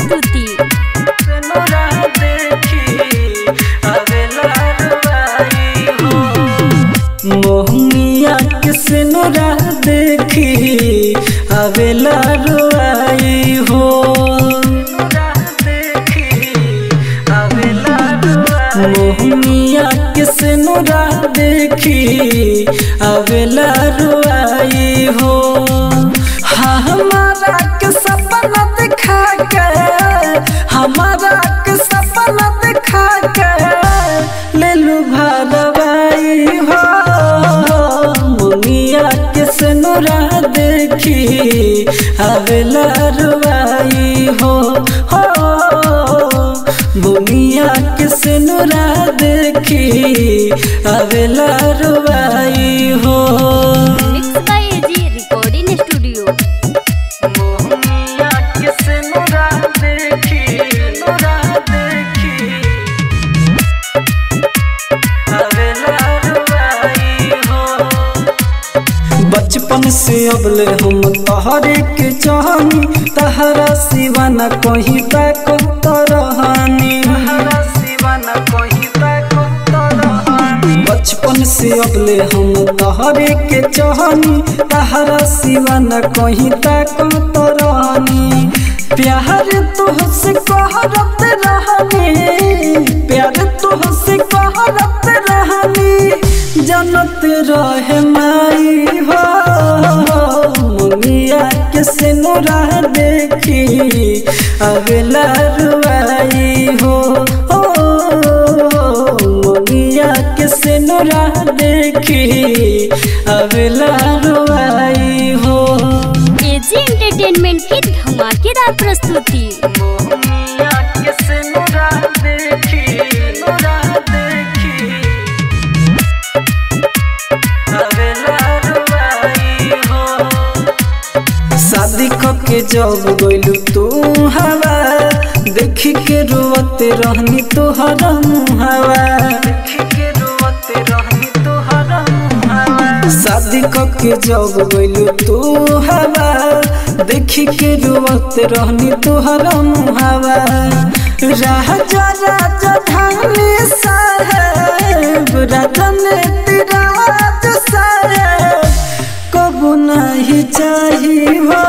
प्रस्तुति नोरा देखी अगला रुबाई हो मोहनिया किसे नोरा देखी अगला रुआई हो मोहनिया किसे नोरा देखी अगला रुआई हो हाँ हमारा के सपना दिखा के हमारा के सपना दिखा के ले लू भरवाई हो मुनिया के सनुरा देखी अगला रुआई हो हो बुनिया के सनुरा देखी अगला रुआई हो mix by AG recording studio मोहनिया किसे नोरा देखी नोरा देखी अगला रुबाई हो बचपन से अबले हम तहरे के चाहनी तहरा सिवा न कहीं तक तरहानी बचपन से अबले हम तहरे के चाहनी तहरा सिवा न कहीं तक तरहानी प्यार तुहसे कहरत रहनी प्यार तुहसे कहरत रहनी जनत रहे माई हो मुनिया के सिनुरा देखी अगला रुआई हो ओ मुनिया के सिनुरा देखी अगला रुआई हो एजी एंटरटेनमेंट की धमाकेदार प्रस्तुति मोहनिया के सिनुरा देखी सिनुरा देखी अगला रुआई हो शादी के जब गइलू तू हवा देखी के रोते रहनी तोहर मुहावा देखी के रोते रहनी तोहर मुहावा शादी के जब गइलू तू हवा देखी के रोते रहनी तोहर मुहावा राजा राजा धानी साहेब राजन तिराज साहेब कबू नहीं चाहिए हो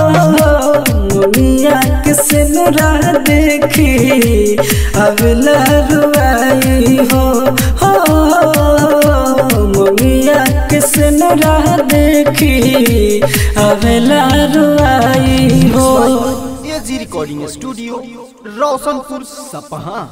मुनिया के सिनुरा देखी अगला रुआई हो हो मुनिया के सिनुरा देखी अगला रुआई हो एजी रिकॉर्डिंग स्टूडियो रोशनपुर सपहा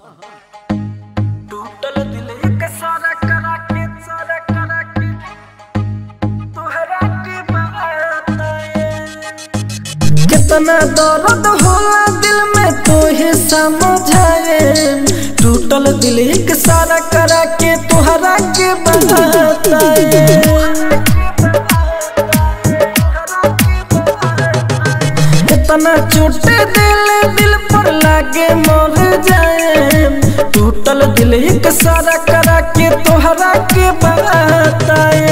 टूटल दिल एक सारा करा के सारा करा के तोहरा के बताए कितना दर्द होला दिल में तोहे समझाए टूटल दिल एक सारा करा के तोहरा के बताए कितना चोटे दिल दिल पर लागे मर जाए टूटल दिल एक सारा करा के तोहरा के बताए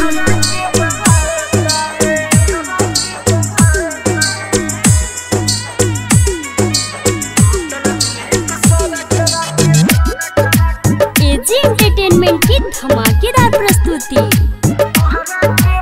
एजी एंटरटेनमेंट की धमाकेदार प्रस्तुति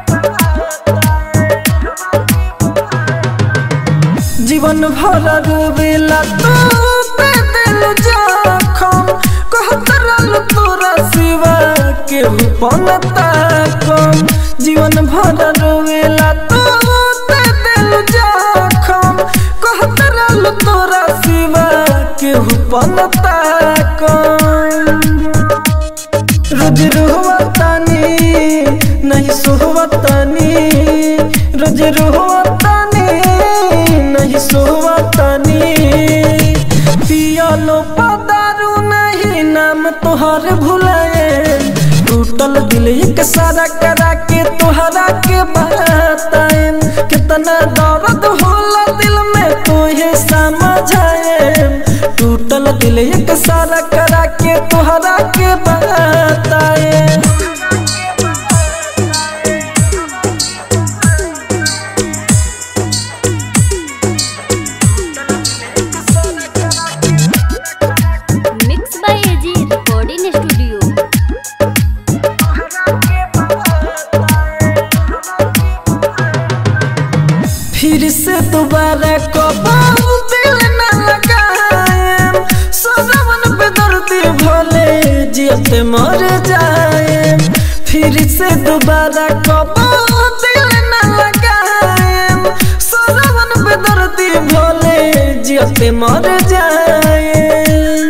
जीवन भर रोवेला तू ते दिल जखम कहत रहल तोरा सिवा केहू पनता कम जीवन भर रोवेला तू ते दिल जखम कहत रहल तोरा सिवा केहू पनता कम रोज रोहतानी नहीं सोहतानी रोज रोहतानी नहीं सोहतानी पियालो पदारू नहीं नाम तोहर भुलाए टूटल दिल एक सारा करा के तोहरा के बताए कितना दर्द होला दिल में तोहे समझाए टूटल दिल एक सारा करा के तोहरा के बताए दोबारा कबहू दिल न लगाएम सदावन पे दर्दी भले जियते मर जाएम फिर से दोबारा कबहू दिल न लगाएम सदावन पे दर्दी भले जियते मर जाएम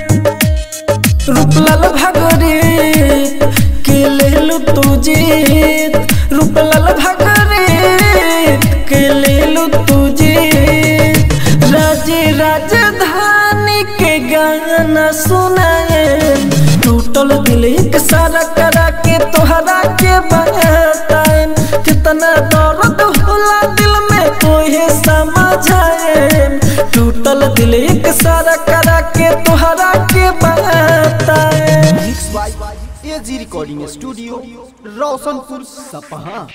रूपलाल भागरे के लेलु तू जीत रूपलाल भागरे के लेलु तू जीत राजे राजधानी के गाना सुनाए टूटल दिल एक सारा करा के तोहरा के बताए कितना दर्द होला दिल में तोहे समझाए टूटल दिल एक सारा करा के तोहरा के बताए mix by AG recording studio Roshanpur Sapaha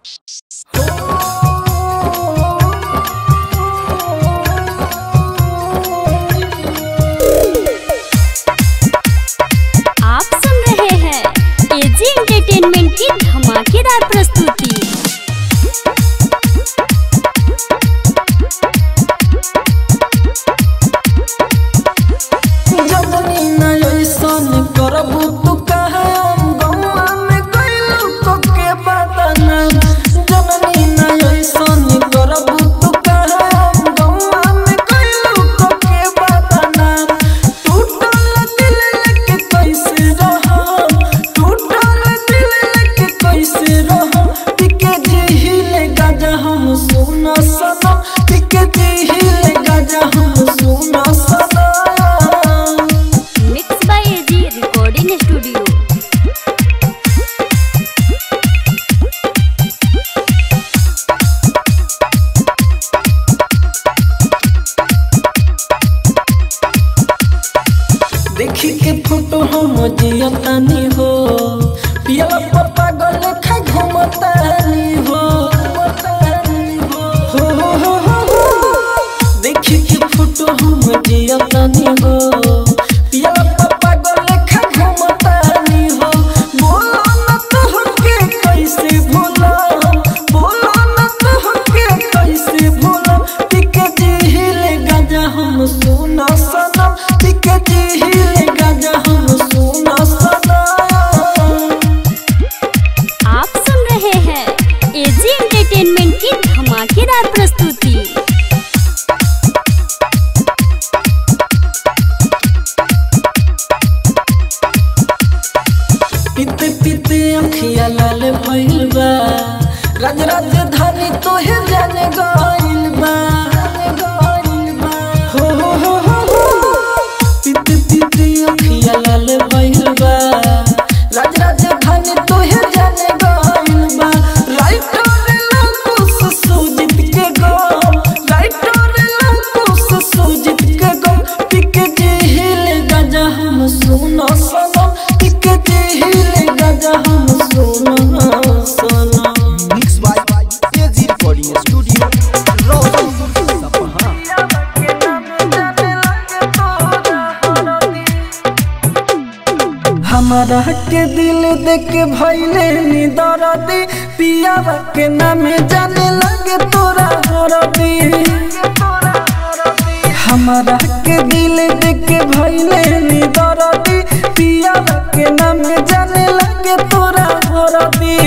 आप सुन रहे हैं एजी एंटरटेनमेंट की धमाकेदार प्रस्तुति जजनी न ऐसन करबू तू कहे गौआ में कैलू को के बदना जननी न ऐसन करबू तू कहे गौआ में कैलू को के बदना टूटल दिल लेके कैसे रहम टूटल दिल लेके कैसे रहम टिके जिहिले गाजा हम सुना सनम टिके जिहिले गाजा हम सुना सनम mix by AG recording studio देखी के फोटो हम जियतानी हो पिया पप्पा गल खा घुमतानी हो हो हो हो हो हो। देखी के फोटो हम जियतानी हो पिया पप्पा गल खा घुमतानी हो बोलो न तो के कैसे भूला बोलो न तो के कैसे भूला टिके जिहिले गाजा हम सुना सनम टिके जिहिले गाजा हम सुना सनम आप सुन रहे हैं एजी एंटरटेनमेंट की धमाकेदार प्रस्तुति पीते पीते अखिया लाल भइल बा राज राजधानी तोहे जाने गइल बा हो हो हो हो हो पीते पीते अखिया लाल भइल बा राज राजधानी तोहे जाने गइल बा राइटर लकुस सुजित के गो राइटर लकुस सुजित के गो टिके जिहिले गाजा हम सुनो सनम टिके जिहिले गाजा हम सुनो सनम mix by AG recording studio Roshanpur Sapaha हमारा के दिल देख के भैले नी दरदी पिया के नामे जाने लगे तोरा हरदी हमारा के दिल देख के भैले नी दरदी पिया के नामे जाने लगे तोरा हरदी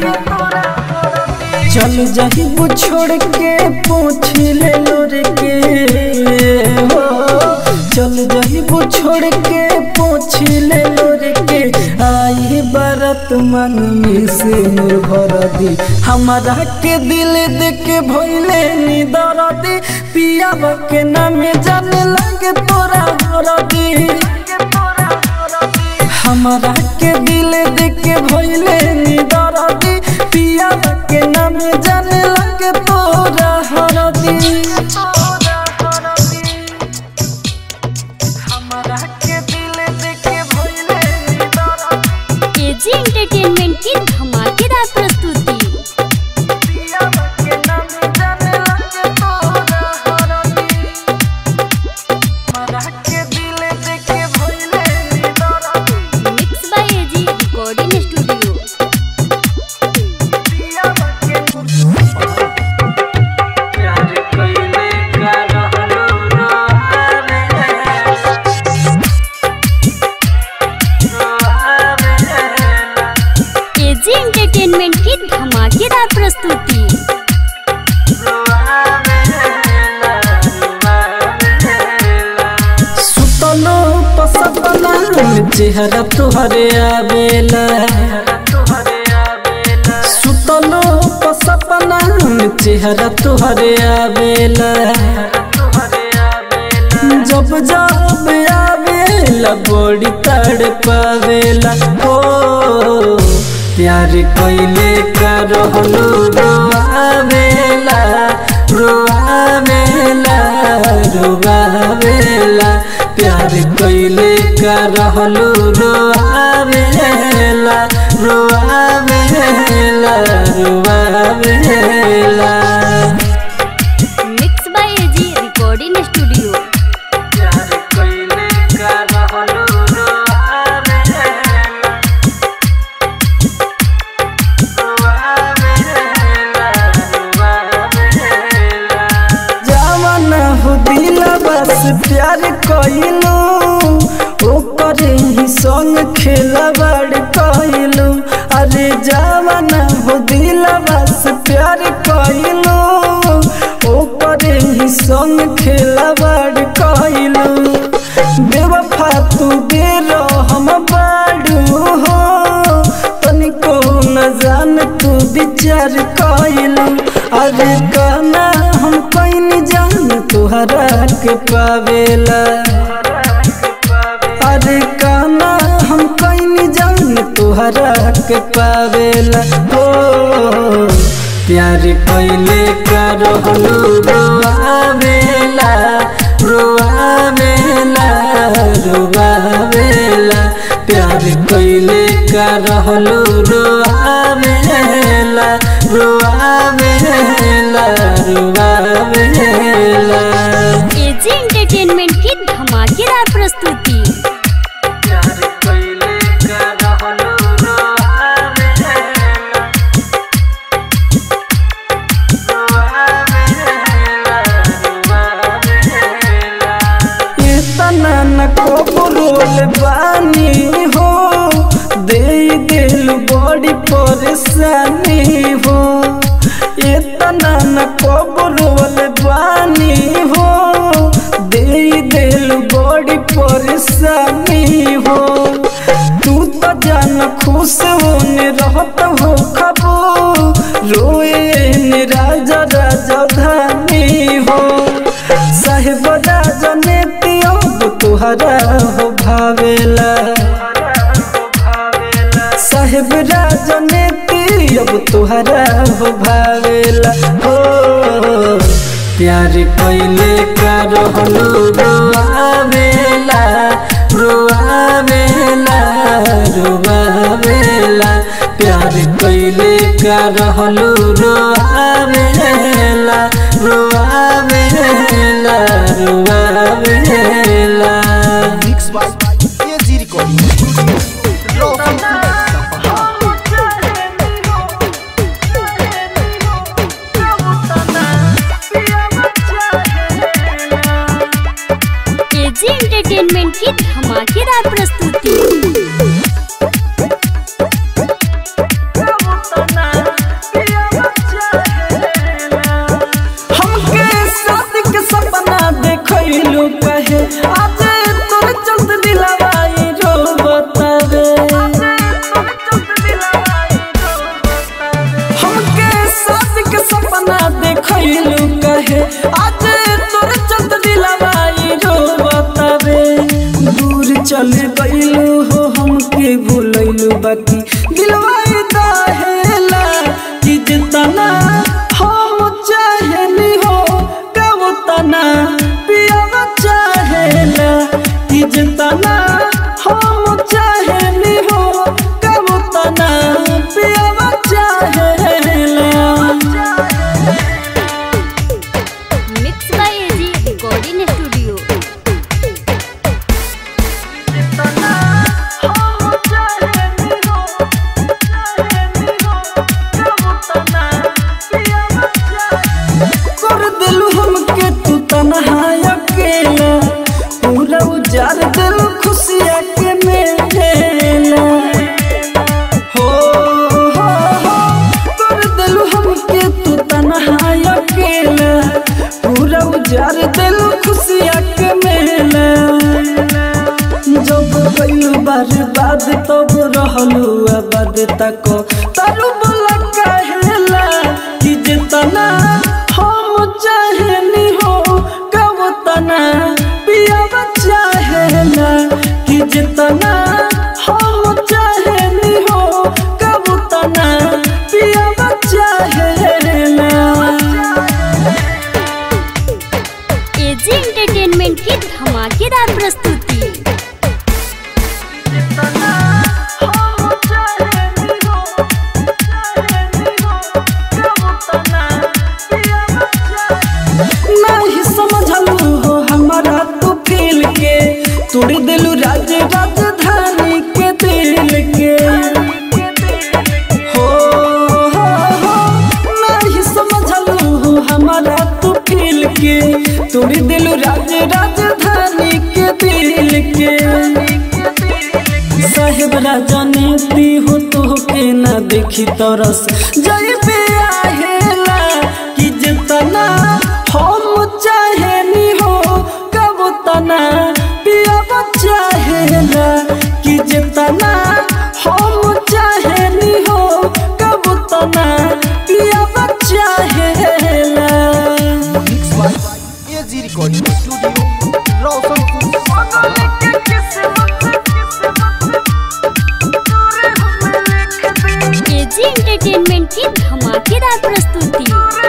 चल जाही वो छोड़ के पूछ ले लोर के हो चल जाही वो छोड़ के पूछ ले लोर के आई बरत मन में से निर्भर दी हमारा के दिल देख के भइले नी दरदी पिया के नाम जाने लगे तोरा हरदी हमारा के दिल देख के भइले नी दरदी पिया के नाम जाने लगे तोरा हरदी हमारा के दिल देख के भइले नी दरदी एजी एंटरटेनमेंट की धमाकेदार प्रस्तुति पिया के नाम जाने लगे तोरा हरदी हमारा के दिल देख के भइले नी दरदी mix by AG recording studio चेहरा तुहरे आवेला सुतलो प सपना में चेहरा तुहरे आवेला जब जब आवेला बड़ी तड़ पावेला ओ प्यार कैले का रहलो रोआवेला रोआवेला रोआवेला प्यार कैले का रहलो रोआवेला रोआवेला रोआवेला mix by AG recording studio प्यार कैले का रहलो रोआवेला जवान हो दिल बस प्यार कइलू ओकर ही संग खेला बड़ कइलू अरे जवान हो दिल बस प्यार कइलू ओकर ही संग खेला बड़ कइलू बेवफा तू बेरो हम बाड़ू हो तनिको न जान तू विचार कइलू अरे गाना हम कहीं जान तुहरा के पावेला अरे गाना हम कहीं जान तुहरा के पावेला हो प्यार कैले का रहलू रोआवेला रोआवेला रोआवेला प्यार कैले का रहलू रोआवेला रोआवेला रोआवेला एजी एंटरटेनमेंट की धमाकेदार प्रस्तुति प्यार कैले का रहलू रोआवेला इतना न कबरोल बानी हो दे दिल बड़ी परेशानी हो इतना न कबरोल बानी हो दे दिल बड़ी परेशानी हो तू तो जान खुश होने रहत हो खबो रोए ने राजा राजा धानी हो साहेब राजा ने तियो तुहरा हो भावेला साहेब राजा ने अब तुहरा हो भावेला हो प्यार कैले का रहलू रोआवेला रोआवेला रोआवेला प्यार कैले का रहलू रोआवेला रोआवेला रोआवेला mix by AG recording studio Roshanpur Sapaha AG entertainment की धमाकेदार प्रस्तुति हमके शादी के सपना देखैलू कहे आज तोर चलत दिलवाई रो बतावे हमके शादी के सपना देखैलू कहे आज तोर चलत दिलवाई रो बतावे दूर चले गइलू हो हमके भूलैलू बाकी दिलवाई दाहेला कि जितना हम चाहेली हो कब तना पियावा चाहेला कि जितना हम चाहेली हो कब तना पियावा चाहेला mix by AG recording studio कर दिलू हमके तू तनहा अकेला पूरा उजार दिल खुशिया के मेला हो हो हो कर दिलू हमके तू तनहा अकेला पूरा उजार दिल खुशिया के मेला जब गइलू बर्बाद तब रहलू आबाद तक तारू बोला कहेला कि जितना हम चाहेनी हो कब तना पियावा चाहेला कि जितना हम चाहेनी हो कब तना पियावा चाहेला एजी एंटरटेनमेंट की धमाकेदार प्रस्तुति नहीं समझलू हो हमारा तू फील के तोड़ दिलू राज राजधानी के दिल के हो हो हो नहीं समझलू हो हमारा तू फील के तोड़ दिलू राज राजधानी के दिल के साहेब राजा नीति हो तो के ना देखी तरस जय पे आहेला कि जितना हम चाहेनी हो कब तना पियाब चाहेला कि जितना हम चाहेनी हो कब तना पियाब चाहेला mix by AG recording studio Roshanpur Sapaha AG entertainment की धमाकेदार प्रस्तुति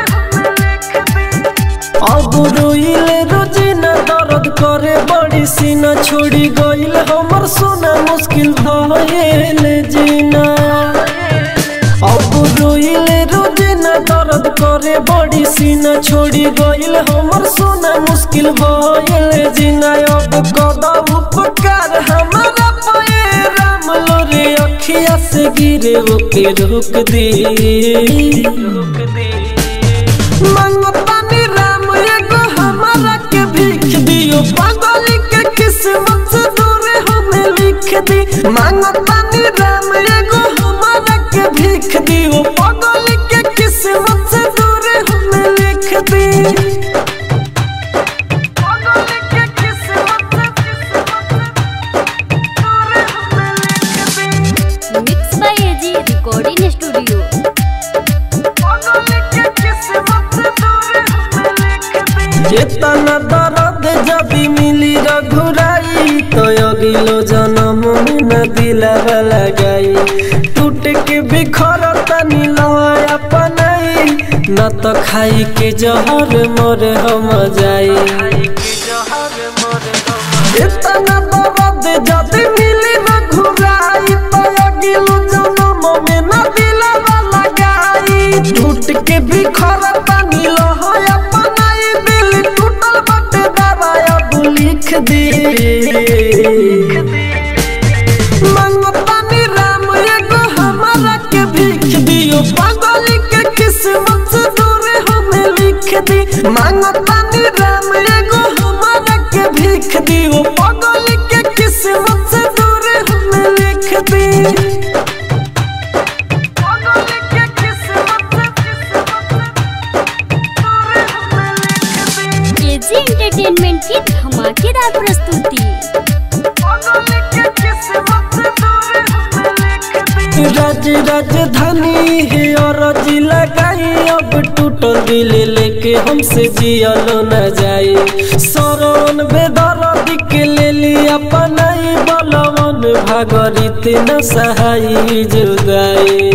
अब रोइले रोजिना दर्द करे बड़ी सीना छोड़ी गइल हमर सोना मुश्किल भइल जीना अब रोइले रोजिना दर्द करे बड़ी सीना छोड़ी गइल हमर सोना मुश्किल भइल जीना अब कदम उपकार हमारा पे राम लोरे अखिया से गिरे ओके रोक दे रोक दे मंगतानी राम एगो हमारा के भीख दियो पागल के किस्मत से दूर हमें लिख दी मंगतानी राम एगो हमारा के भीख दियो पागल के किस्मत से दूर हमें लिख दी पागल के किस्मत दूर हमें लिख दी mix by AG recording studio इतना दर्द जब मिली रघुराई तो अगिलो जन्म में न दिलावा लगाई टूट के बिखर तनी लय अपनाई न तो खाई के जहर मोर हम जाई इतना दर्द जब मिली रघुराई तो अगिलो जन्म में न दिलावा लगाई टूट के बिखर तनी लय अपनाई दिल टूटल बटे दवाया तू लिख दे मंगतानी राम एगो हमारा के भीख दियो पागल के किस्मत से दूर हमें लिख दी मंगतानी राम एगो हमारा के भीख दियो पागल के किस्मत से दूर हमें लिख दी पागल के किस्मत एजी एंटरटेनमेंट की धमाकेदार प्रस्तुति राज राजधानी है और जिला गाई अब टूटल दिल लेके हमसे जियलो न जाए सरवन बेदर के ले लिया पनाई बलवन भागरित न सहाई जुदाई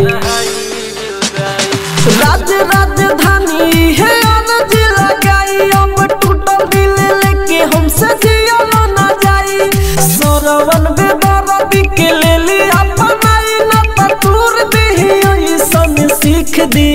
राज राजधानी है और जिला गाई अब टूटल दिल लेके हमसे जियलो न जाई सरवन बेदर के ले लिया पनाई न तूर दे ऐसन सीख दी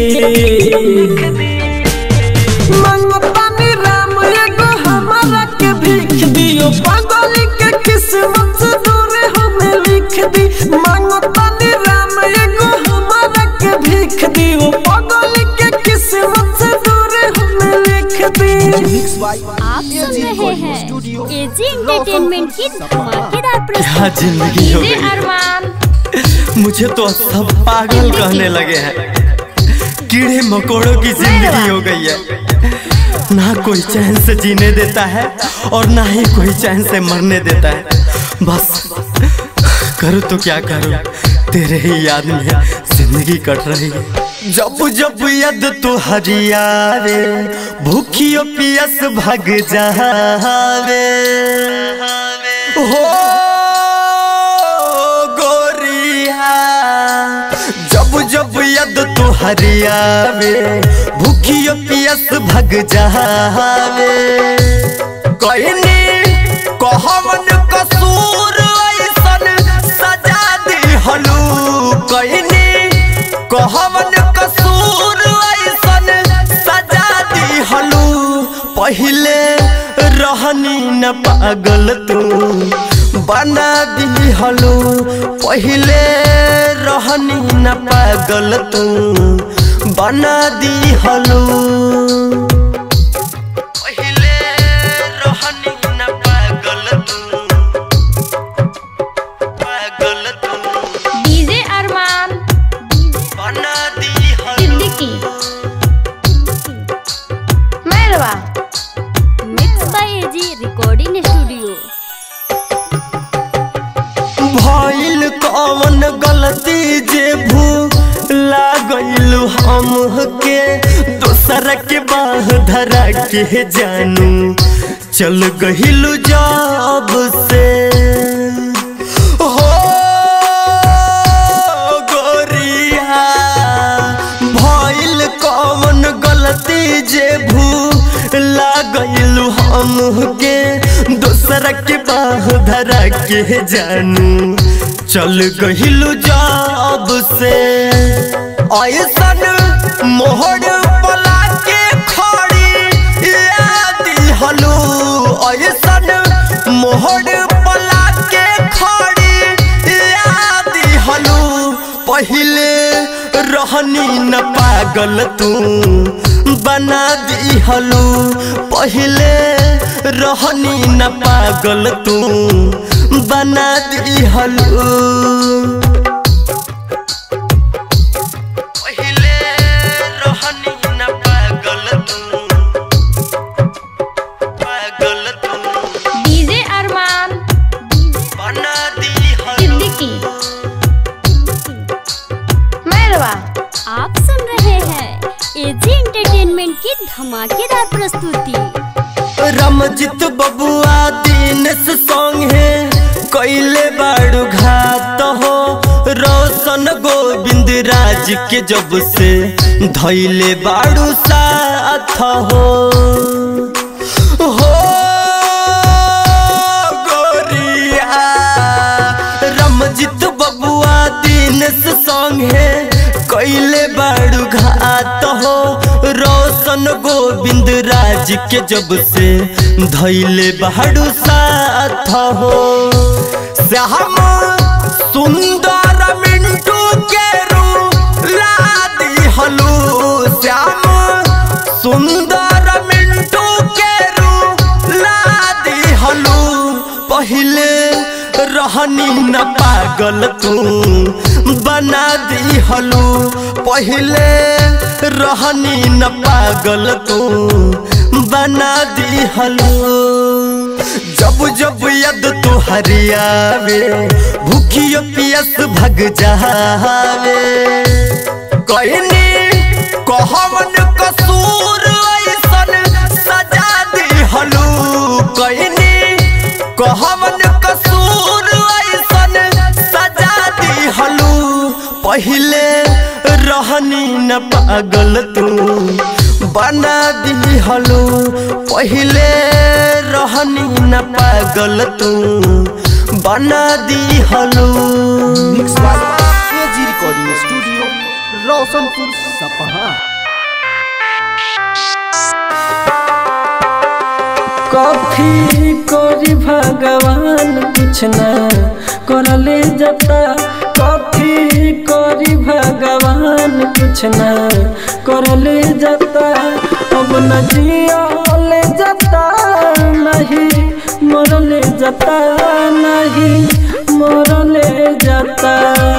मंगतानी राम एगो हमारा के भीख दियो पागल के किस्मत से दूर हमें लिख दी मंगतानी राम एगो हमारा के भीख दियो पागल के किस्मत से दूर हमें लिख दी मिक्स बाय आप सुन एजी रहे रिकॉर्डिंग हैं स्टूडियो एजी एंटरटेनमेंट की धमाकेदार क्या प्रस्तुति जिंदगी हो डीजे गई अरमान मुझे तो सब पागल कहने लगे हैं कीड़े मकोड़ों की जिंदगी हो गई है ना कोई चैन से जीने देता है और ना ही कोई चैन से मरने देता है बस करूँ तो क्या करूँ तेरे ही याद में जिंदगी कट रही है जब जब याद तो हरियावे भूखियो पियस भग जावे हो गोरिया जब जब याद तो हरियावे भूखियो पियस भग जावे कहनी कहवन कसूर ऐसन सजा दिहलू कहनी कहवन कसूर ऐसन सजा दिहलू पहिले रहनी न पागल तू बना दिहलू पहिले रहनी न पागल तू बना दिहलू पहिले रहनी न पागल तू पागल तू डीजे अरमान बना दिहलू Siddiqui Mairwa mix by AG recording studio भइल कौन गलती जे भूला गइलू हम के दोसर के बाह धरा के जानू चल गइलू जब से हो गोरिया भइल कौन गलती जे भूला गइलू हम के दोसर के बाह धरा के जानू चल गइलू जब से ऐसन मोहर पला के खड़ी याद हलू ऐसन मोहर पला के खड़ी याद हलू पहिले रहनी न पागल तू बना दिहलू पहिले रहनी न पागल तू बना दिहलू पहिले रहनी न पागल तू पागल तू डीजे अरमान बना दिहलू सिद्दीकी मैरवा आप सुन रहे हैं एजी एंटरटेनमेंट की धमाकेदार प्रस्तुति रमजित बबुआ दिनेश सॉन्ग है कैले बाड़ू घात हो रोशन गोविंद राज के जब से धैले बाड़ू साथ हो हो गोरिया रमजित बबुआ दिनेश सॉन्ग है कैले बाड़ू घात हो रोशन गोविंद राज के जब से धैले बाड़ू साथ हो श्याम सुंदर मिंटू के रू लादी हलू श्याम सुंदर मिंटू के रू लादी हलू पहिले रहनी न पागल तू बना दी हलू पहिले रहनी न पागल तू बना दी हलू जब जब यद तू हरियावे भूखियो पियस भग जावे कहनी कहवन कसूर ऐसन सजा दिहलू कहनी कहवन कसूर ऐसन सजा दिहलू पहिले रहनी न पागल तू बना दिहलू पहिले रहनी न पागल तू बना दिहलू mix by AG recording studio Roshanpur Sapaha कथी करी भगवान कुछ न करले जता कथी करी भगवान कुछ न करले जता अब न जियले जता नहीं मरले जता नहीं मरले जता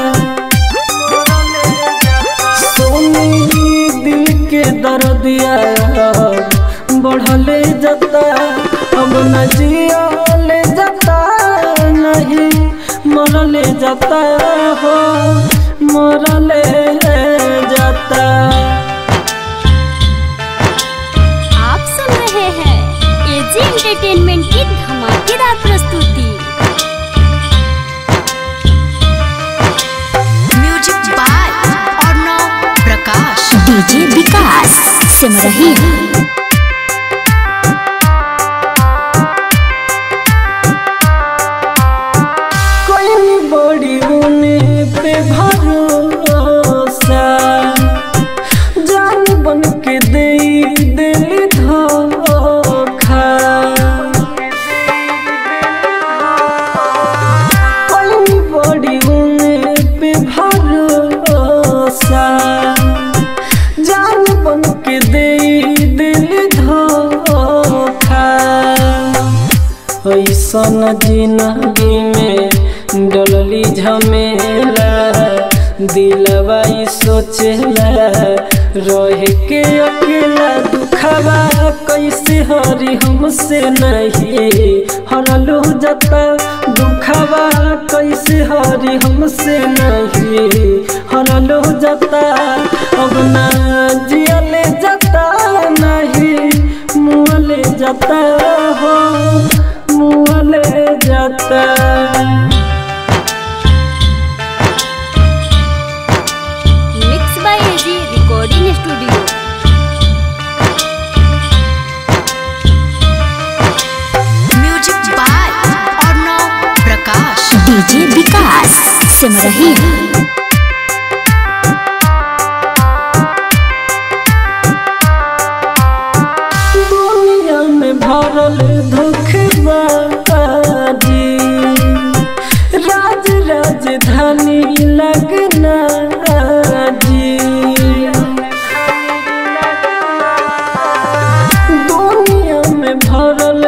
सोनी दिल के दर्दिया बढ़ले जता अब न जियले जता नहीं मरले जता एंटरटेनमेंट की धमाकेदार प्रस्तुति music by Arnav Prakash DJ Vikas Simarahi कोई बड़ी उने पे भरोसा जान बन के दे दिल धोखा कोई बड़ी उने पे भरोसा जान बन के दे दिल धोखा ऐसन जिंदगी में डलली झमेला दिलवा ई सोचेला रह के अकेला दुखवा कैसे हरी हमसे नहीं हरलू जता दुखवा कैसे हरी हमसे नहीं हरलू जता अब ना जियले जता नहीं मुँहले जाता हो मुँहले जाता mix by AG recording studio music by Arnav Prakash DJ Vikas Simarahi दुनिया में भरल धोखेबाजी राज राजधानी लगना जी दुनिया में भरल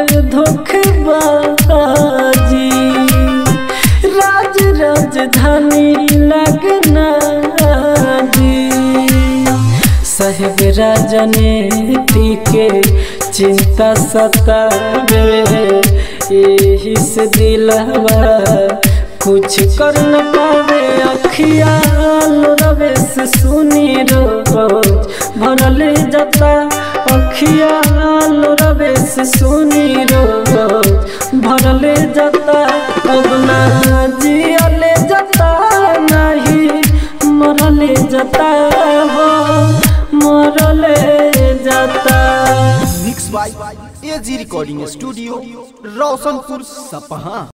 धोखेबाजी राज राजधानी लगना जी साहेब राजनीति के चिंता सतावे यही से दिलवा कुछ कर न पावे अखियाल रवे से सुनी रोज भरले जाता अखियाल रवे से सुनी रोज भरले जाता अब ना जियले जाता नहीं मरले जाता हो मरले जाता mix by AG recording studio Roshanpur सपहा